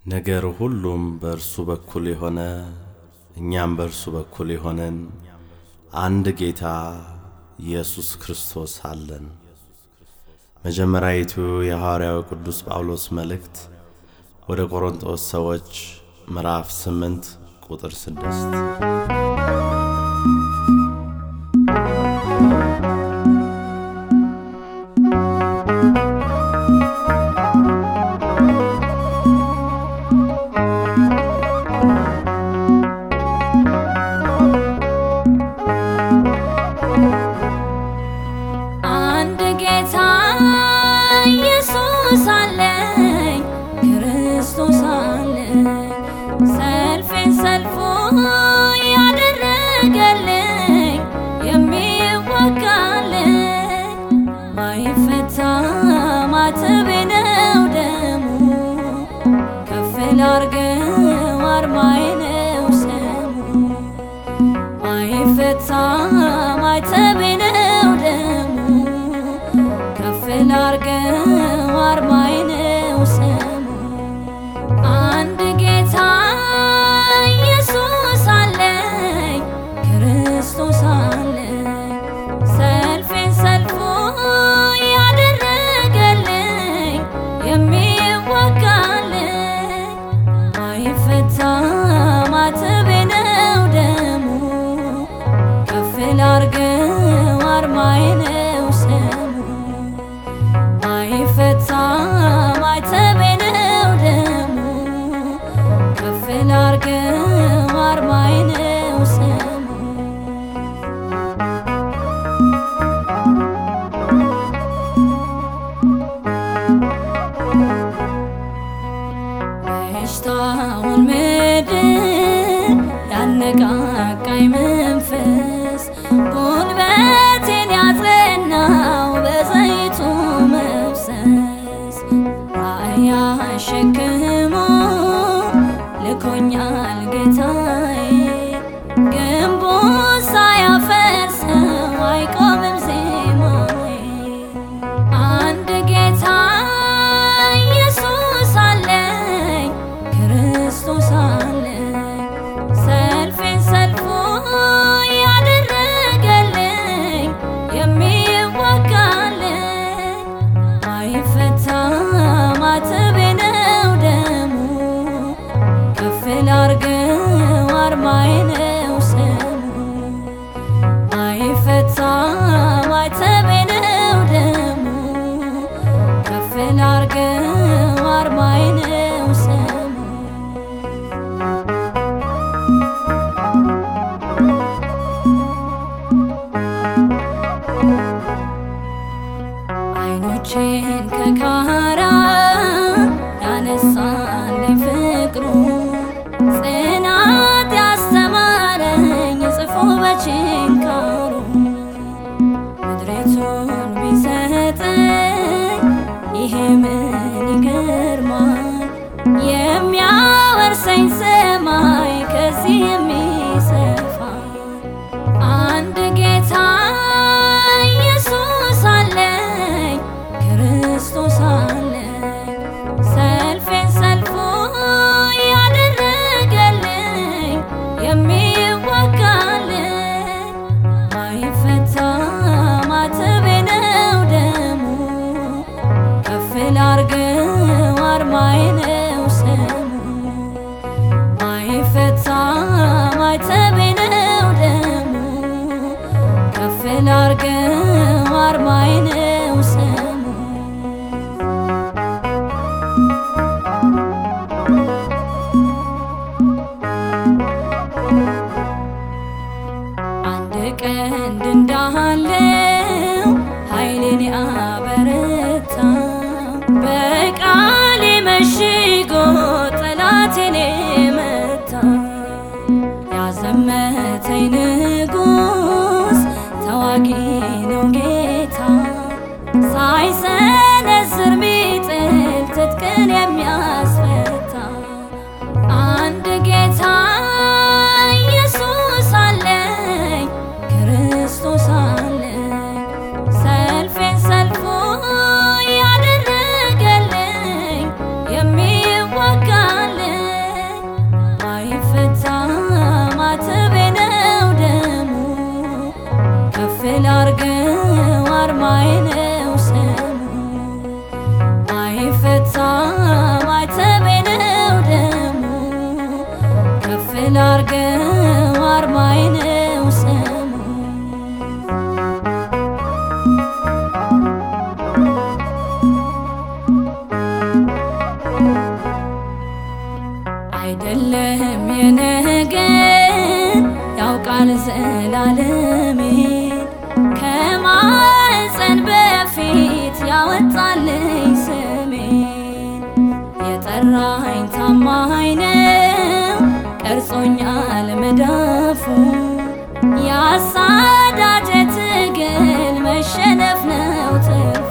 ነገር ሁሉም በእርሱ በኩል የሆነ እኛም በእርሱ በኩል የሆነን አንድ ጌታ ኢየሱስ ክርስቶስ አለን። መጀመሪያዊቱ የሐዋርያው ቅዱስ ጳውሎስ መልእክት ወደ ቆሮንጦስ ሰዎች ምዕራፍ ስምንት ቁጥር ስድስት አንድ ጌታ ኢየሱስ አለኝ ክርስቶስ አለኝ ሰልፌን ሰልፎ ያደረገልኝ የሚወጋልኝ ማይፈታ ማተቤ ነው ደሙ ከፍ ላርገው አርማዬ ነው ስሙ ማይፈታ ማይተቤ ነው ደሙ ከፍ ላርገው አርማዬ ነው ስሙ አንድ ጌታ ኢየሱስ አለኝ ክርስቶስ አለኝ ሰልፌን ሰልፎ ያደረገልኝ የሚወጋልኝ ማይፈታ ማተቤ ነው ደሙ ከፍ ላርገው አርማዬ ነው ስሙ ማይፈታ ማይተቤ ነው ደሙ ከፍ ላርገው አርማዬ ነው ስሙ በሽታውን ምድር ያነቃቃኝ መንፈስ ጉልበቴን ያጸናው በዘይቱ መፍሰስ ራእይ አሸክሞ ልኮኛል ጌታዬ ግንቡ ሳያፈርሰው አይቆምም ዜማዬ አንድ ጌታ ኢየሱስ አለኝ ክርስቶስ አለኝ ሰልፌን ሰልፎ ያደረገልኝ የሚወጋልኝ ማይፈታ ማተቤ ነው ደሙ ከፍ ላርገው አርማዬ ነው ስሙ ማይፈታ ማይተቤ ነው ደሙ ከፍ ላርገው አርማዬ ነው ስሙ አይኖቼን ከካራ ያነሳልኝ ፍቅሩ ጽናት ያስተማረኝ ጽፎ በችንካሩ ምድሪቱን ቢሰጠኝ ይሄ ምን ይገርማል የሚያወርሰኝ ሰማይ ከዚህ የሚሰፋ አንድ ጌታ ኢየሱስ አለኝ ክርስቶስ አለኝ ሰልፌን ሰልፎ ያደረገልኝ የሚወጋልኝ ማይፈታ ማተቤ ነው ደሙ ከፍ ላርገው አርማዬ ነው ስሙ አይደለም የነገን ያውቃል ዘላለሜን ከማፀን በፊት ያወጣልኝ ስሜን የጠራኝ ታማኝ ነው ቀርጾኛል መዳፉ ያሳዳጀ ትግል መሸነፍ ነው ትርፉ